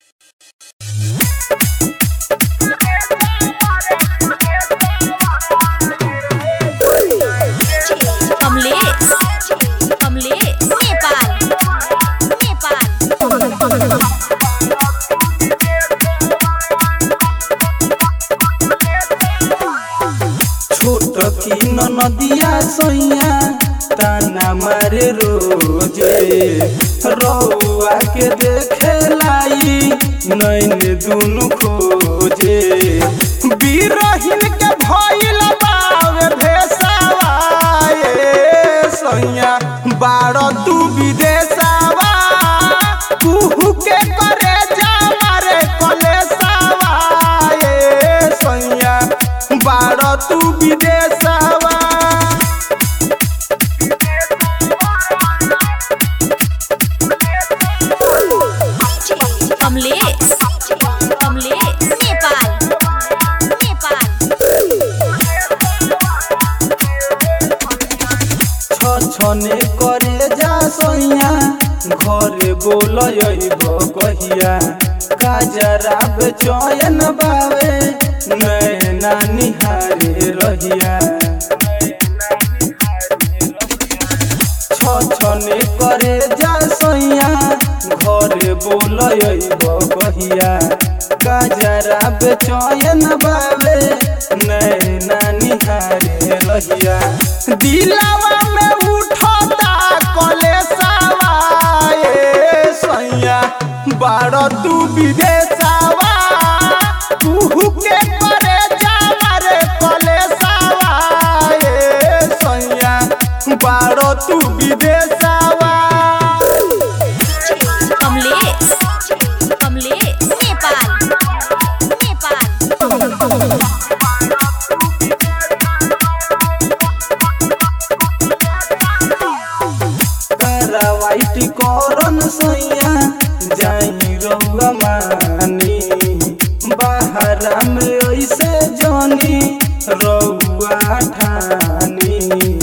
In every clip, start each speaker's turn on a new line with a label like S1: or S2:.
S1: कमलेश कमलेश नेपाल नेपाल
S2: छोट की नदिया सैया ताना मारे रोजे रउआ के देखे लाई नैन दुनु खोजे बीरहिन के भइल बावे भेसावा ए सैया बाड़ तू विदेशावा कुहू के करे जा मारे कलेसावा ए सैया बाड़ तू विदेशावा
S1: कमलेश कमलेश नेपाल नेपाल
S2: छने करे जा सैया घरे बोलब कहिया काजरा बेचैन बावे नैना निहारे रहिया छने करे जा सैया घरे बोलब कहिया काजरा बेचैन बावे नैना निहारे रहिया दिलावा में उठता कलेसावा ए सैया बाड़ तू विदेशावा कुहू के करे जा रे कलेसावा ए सैया बाड़ तू विदेशावा
S1: कमलेश कमलेश नेपाल नेपाल
S2: वाइट करन सैया जाई रउआ मानी बाहरा में ऐसे जानी रउआ ठानी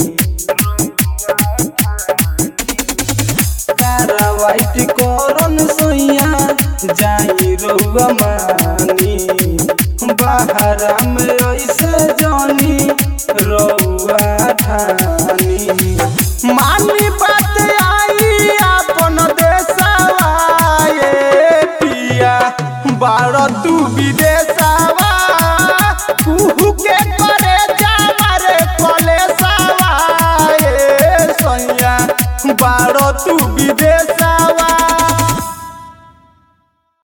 S2: कारा वाइट करन सैया जाई रउआ मानी बाहरा में ऐसे जानी रउआ ठानी मानी बात आई अपन देशवा ए पिया बाड़ तू विदेश